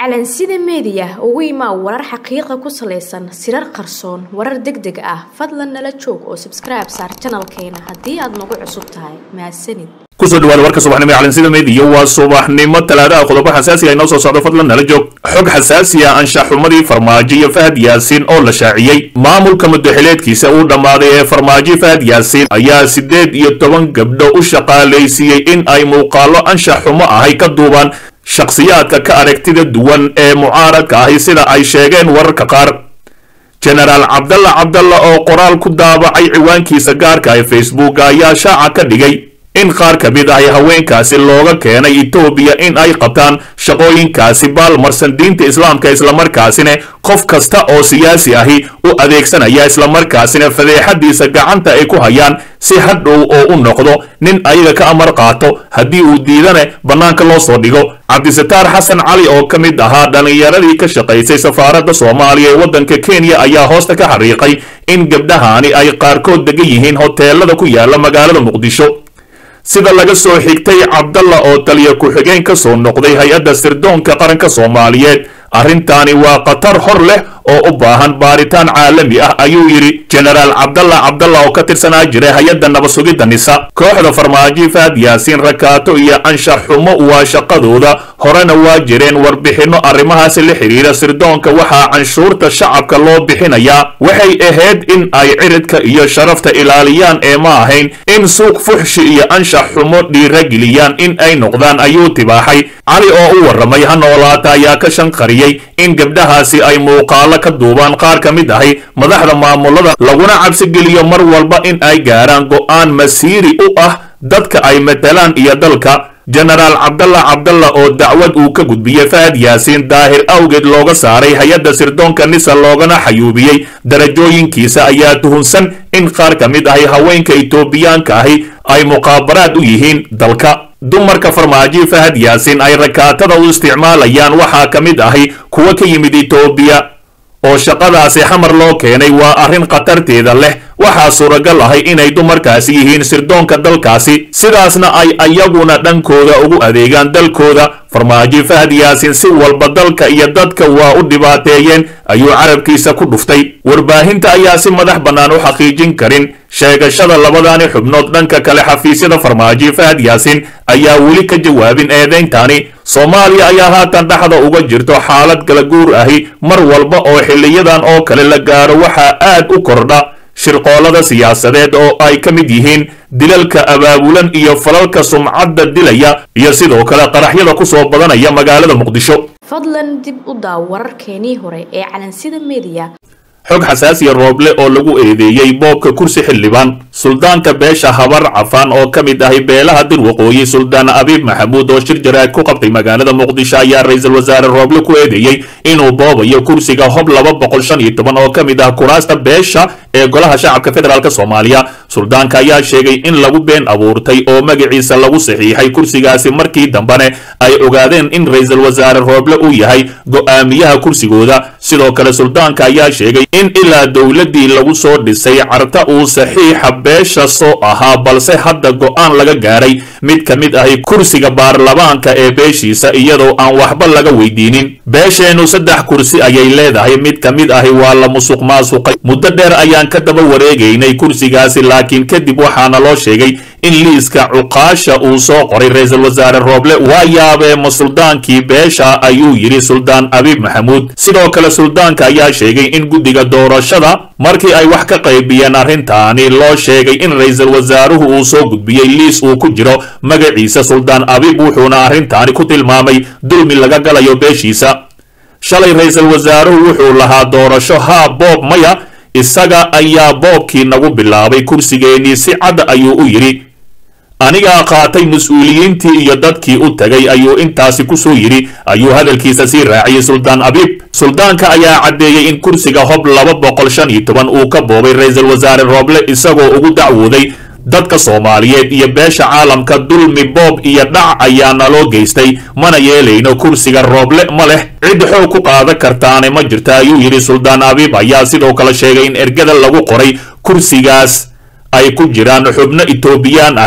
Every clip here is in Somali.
calansida meediya ugu imaa warar xaqiiqa ku salaysan sirar qarsoon warar deg deg ah fadlan nala joog oo sabskribe saar janalkeena haddii aad nagu cusub tahay mahadsanid kusoo dhawaada warka subaxnimo ee calansida meediya waa subaxnimo talaadaha qodobo xasaasi ah inoo soo socdo fadlan nala joog xog xasaasi ah anshaxumadii farmaajo iyo fahad yaasiin oo la shaaciyey maamulka mudaxileedkiisa uu dhammaaday ee farmaajo fahad yaasiin ayaa siddeed iyo toban gabdho u shaqaalaysiiyey in ay muuqaallo anshax xumo ahay ka duubaan shakhsiyaadka ka aragtida duwan ee mucaaradka ahi sida ay sheegeen wararka qaar jenaraal cabdalla cabdalla oo qoraal ku daabacay ciwaankiisa gaarka ee facebook ayaa shaaca ka dhigay in qaar ka mid ahi haweenkaasi looga keenay etoobiya in ay qabtaan shaqooyinkaasi baalmarsan diinta islaamka islamarkaasina qof kasta oo siyaasi ahi u adeegsanaya islamarkaasina fadeexadiisa gacanta ay ku hayaan si hadhow oo u noqdo nin ayaga ka amar qaato haddii uu diidane bannaanka loo soo dhigo cabdisataar xasan cali oo ka mid ahaa dhallinyaradii ka shaqaysay safaaradda soomaaliya ee waddanka kenya ayaa hoosta ka xariiqay in gabdhahani ay qaarkood degan yihiin hoteelada ku yaala magaalada muqdisho sida laga soo xigtay cabdalla oo taliya ku-xigeen ka soo noqday hay-adda sirdoonka qaranka soomaaliyeed arrintaani waa khatar hor leh oo u baahan baaritaan caalami ah ayuu yidhi jenaraal cabdalla cabdalla oo ka tirsanaa jiray hay-adda nabasugidda nisa kooxda farmaajo fahad yaasiin rakaato iyo anshax xumo waa shaqadooda horena waa jireen warbixinno arrimahaasi la xidhiira sirdoonka waxaa canshuurta shacabka loo bixinayaa waxay ahayd in ay ciridka iyo sharafta ilaaliyaan ee ma ahayn in suuq fuxshi iyo anshax xumo dhiirageliyaan in ay noqdaan ayuu tibaaxay cali oo u warramay ha noolaata ayaa ka shanqariyey in gabdhahaasi ay muuqaalo ka duubaan qaar ka mid ahi madaxda maamulada laguna cabsigeliyo mar walba in ay gaaraan go'aan masiiri u ah dadka ay matalaan iyo dalka jenaraal cabdalla cabdalla oo dacwad uu ka gudbiyey fahad yaasiin daahir awgeed looga saaray hay-adda sirdoonka nisa loogana xayuubiyey darajooyinkiisa ayaa tuhunsan in qaar ka mid ahi haweenka etoobiyaanka ahi ay muqaabaraad u yihiin dalka dumarka farmaajo fahad yaasiin ay rakaatada u isticmaalayaan waxaa ka mid ahi kuwa ka yimid etoobiya oo shaqadaasi xamar loo keenay waa arrin khatarteeda leh waxaa suuragal ahay inay dumarkaasi yihiin sirdoonka dalkaasi sidaasna ay ayaguna dhankooda ugu adeegaan dalkooda farmaajo fahad yaasiin si walba dalka iyo dadka waa u dhibaateeyeen ayuu carabkiisa ku dhuftay warbaahinta ayaa si madax bannaan u xaqiijin karin sheegashada labadaani xubnood dhanka kale xafiisyada farmaajo fahad yaasiin ayaa weli ka jawaabin eedeyntani soomaaliya ayaa haatan dhexda uga jirto xaalad kala guur ahi mar walba oo xiliyadan oo kale la gaaro waxaa aad u kordha shirqoolada siyaasadeed oo ay ka mid yihiin dilalka abaabulan iyo falalka sumcadda dilaya iyo sidoo kale qaraxyada ku soo badanaya magaalada muqdisho fadlan dib u daaw wararkeenii hore ee calansida meediya xog xasaasiya rooble oo lagu eedeeyey boobka kursi xildhibaan suldaanka beesha habar cafaan oo ka mid ahi beelaha dir waqooyi suldaan abiib maxamuud oo shir jaraad ku qabtay magaalada muqdisho ayaa ra-iisul wasaare rooble ku eedeeyey inuu boobayo kursiga hob laba boqol shan iyo toban oo ka mid ah kuraasta beesha ee golaha shacabka federaalk soomaaliya suldaanka ayaa sheegay in lagu been abuurtay oo magaciisa lagu saxiixay kursigaasi markii dambene ay ogaadeen in ra-iisul wasaare rooble uu yahay go'aamiyaha kursigooda sidoo kale suldaanka ayaa sheegay in ilaa dowladdii lagu soo dhisay carta uu saxiixa beesha soo ahaa balse hadda go'aan laga gaaray mid ka mid ahi kursiga baarlamaanka ee beeshiisa iyadoo aan waxba laga weydiinin beesheennu saddex kursi ayay leedahay mid ka mid ahi waa la musuq maasuqay muddo dheer ayaan ka daba wareegaynay kursigaasi laakiin kadib waxaana loo sheegay in liiska cuqaasha uu soo qoray ra-iisul wasaare rooble waa yaabee ma suldaankii beesha ayuu yidhi suldaan abiib maxamuud sidoo kale suldaanka ayaa sheegay in guddiga doorashada markii ay wax ka qaybiyeen arrintaani loo sheegay in ra-iisul wasaaruhu uu soo gudbiyey liis uu ku jiro magaciisa suldaan abiib wuxuuna arrintaani ku tilmaamay dulmi laga galayo beeshiisa shalay ra-iisul wasaaruhu wuxuu lahaa doorasho haa boob maya isaga ayaa boobkii nagu bilaabay kursigeennii si cad ayuu u yidhi anigaa qaatay mas-uuliyiintii iyo dadkii u tagay ayuu intaasi ku soo yidhi ayuu hadalkiisa sii raaciyey suldaan abiib suldaanka ayaa caddeeyey in kursiga hob laba boqol shan iyo toban uu ka boobay ra-iisul wasaare rooble isagoo ugu dacwooday dadka soomaaliyeed iyo beesha caalamka dulmi boob iyo dhac ayaana loo geystay mana yeelayno kursiga rooble ma leh cid xoog ku qaadan kartaane ma jirta ayuu yidhi suldaan abiib ayaa sidoo kale sheegay in ergada lagu qoray kursigaas ay ku jiraan xubno etoobiyaan ahi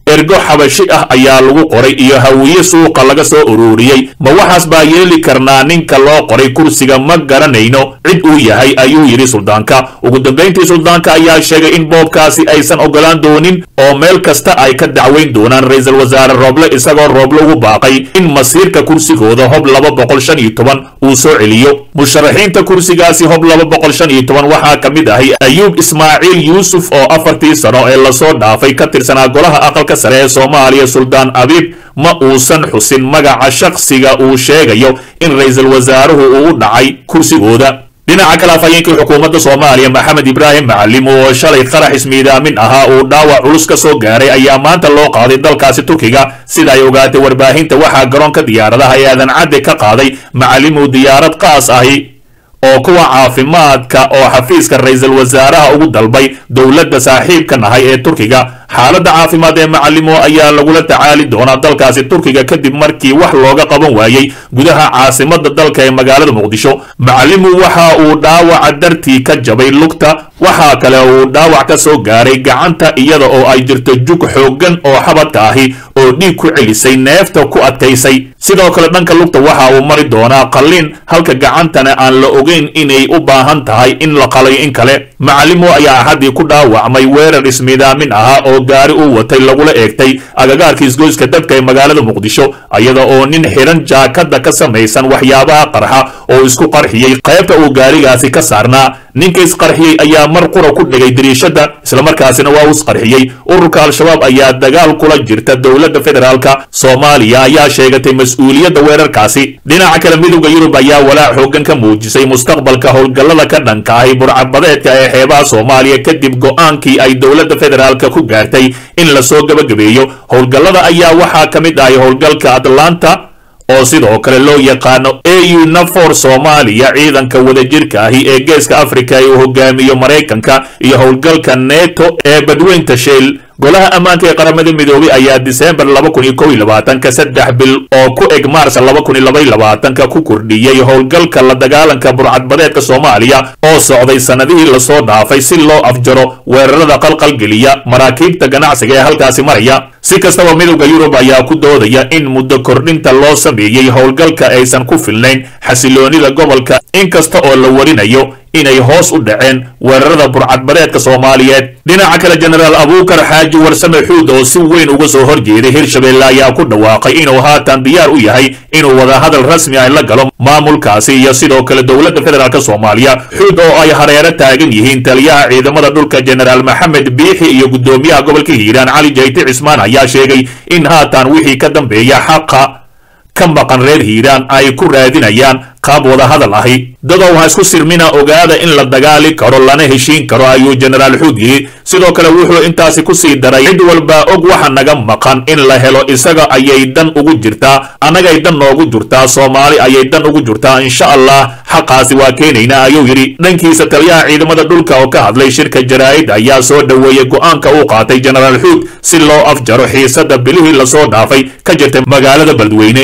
ergo xabashi ah ayaa lagu qoray iyo hawiye suuqa laga soo ururiyey ma waxaas baa yeeli karnaa ninka loo qoray kursiga ma garanayno cid uu yahay ayuu yidhi suldaanka ugu dambayntii suldaanka ayaa sheegay in boobkaasi aysan ogolaan doonin oo meel kasta ay ka dacweyn doonaan ra-iisul wasaare rooble isagoo rooble ugu baaqay in masiirka kursigooda hob laba boqol shan iyo toban uu soo celiyo musharaxiinta kursigaasi hob laba boqol shan iyo toban waxaa ka mid ahay ayuub ismaaciil yuusuf oo afartii sano ee lasoo dhaafay ka tirsanaa golaha aqalka sare ee soomaaliya suldaan abiib ma uusan xusin magaca shakhsiga uu sheegayo in ra-iisul wasaaruhu uu u dhacay kursigooda dhinaca kale afhayeenkii xukuumadda soomaaliya maxamed ibraahim macalim oo shalay qarax ismiidaamin ahaa uu dhaawac culus ka soo gaaray ayaa maanta loo qaaday dalkaasi turkiga sida ay ogaatay warbaahinta waxaa garoonka diyaaradaha ee aadan cadde ka qaaday macalimu diyaarad qaas ahi oo kuwa caafimaadka oo xafiiska ra-iisul wasaaraha ugu dalbay dowladda saaxiibka nahay ee turkiga xaaladda caafimaad ee macalimo ayaa lagula tacaali doonaa dalkaasi turkiga kadib markii wax looga qaban waayey gudaha caasimada dalka ee magaalada muqdisho macalimu waxa uu dhaawaca dartii ka jabay lugta waxaa kale uu dhaawac ka soo gaaray gacanta iyada oo ay jirto jug xooggan oo xabadka ahi oo dhiig ku celisay neefta ku adkaysay sidoo kale dhanka lugta waxa uu mari doonaa qalliin halka gacantana aan la ogeyn inay u baahan tahay in la qalayo in kale macalimo ayaa axaddii ku dhaawacmay weerar ismiidaamin ahaa oo gaari uu watay lagula eegtay agagaarka isgoyska dabka ee magaalada muqdisho iyada oo nin xiran jaakada ka samaysan waxyaabaha qarxa oo isku qarxiyey qaybta uu gaarigaasi ka saarnaa ninka isqarxiyey ayaa mar qura ku dhigay dariishada islamarkaasina waa uu isqarxiyey ururka al-shabaab ayaa dagaal kula jirta dowladda federaalka soomaaliya ayaa sheegatay mas-uuliyadda weerarkaasi dhinaca kale midowda yurub ayaa walaac xoogan ka muujisay mustaqbalka howlgallada ka dhanka ahi burcabadeedka ee xeebaha soomaaliya kadib go-aankii ay dowladda federaalka ku gaartay in lasoo gabagabeeyo howlgallada ayaa waxaa ka mid ahay howlgalka atlanta oo sidoo kale loo yaqaano au nafor soomaaliya ciidanka wadajirka ahi ee geeska afrika ee uu hogaamiyo maraykanka iyo howlgalka neto ee badweynta sheel golaha ammaanka ee qaramada midoobay ayaa diseembar laba kun iyo kow iyo labaatanka saddex bil oo ku eg maars laba kun iyo laba iyo labaatanka ku kordhiyey howlgalka la dagaalanka burcadbadeedka soomaaliya oo socday sannadihii lasoo dhaafay si loo afjaro weerarada qalqalgeliya maraakiibta ganacsiga ee halkaasi maraya si kastaba midowda yurub ayaa ku doodaya in muddo kordhinta loo sameeyey howlgalka aysan ku filnayn xasiloonida gobolka inkasta oo la warinayo inay hoos u dhaceen weerarada burcadbadeedka soomaaliyeed dhinaca kale jenaraal abuukar xaaji warsame xuud oo si weyn uga soo horjeeday hirshabelle ayaa ku dhawaaqay inuu haatan diyaar u yahay inuu wadahadal rasmi ah la galo maamulkaasi iyo sidoo kale dowladda federaalk soomaaliya xuud oo ay hareero taagan yihiin taliyaha ciidamada dhulka jenaraal maxamed biixi iyo guddoomiyaha gobolka hiiraan cali jayti cismaan ayaa sheegay in haatan wixii ka dambeeya xaqa ka maqan reer hiiraan ay ku raadinayaan qaab wada hadal ahi dadow ha isku sirmina ogaada in la dagaali karo lana heshiin karo ayuu jenaraal xuud yidhi sidoo kale wuxuu intaasi ku sii daray cid walba og waxa naga maqan in la helo isaga ayay dan ugu jirtaa annagay dan noogu jirtaa soomaali ayay dan ugu jirtaa insha allah xaqaasi waa keenaynaa ayuu yidhi dhankiisa taliyaha ciidamada dhulka oo ka hadlay shirka jaraa'id ayaa soo dhoweeyey go'aanka uu qaatay jenaraal xuud si loo afjaro xiisada bilihii lasoo dhaafay ka jirta magaalada beledweyne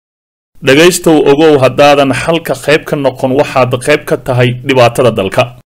dhegaystow ogow haddaadan xalka qayb ka noqon waxaad qayb ka tahay dhibaatada dalka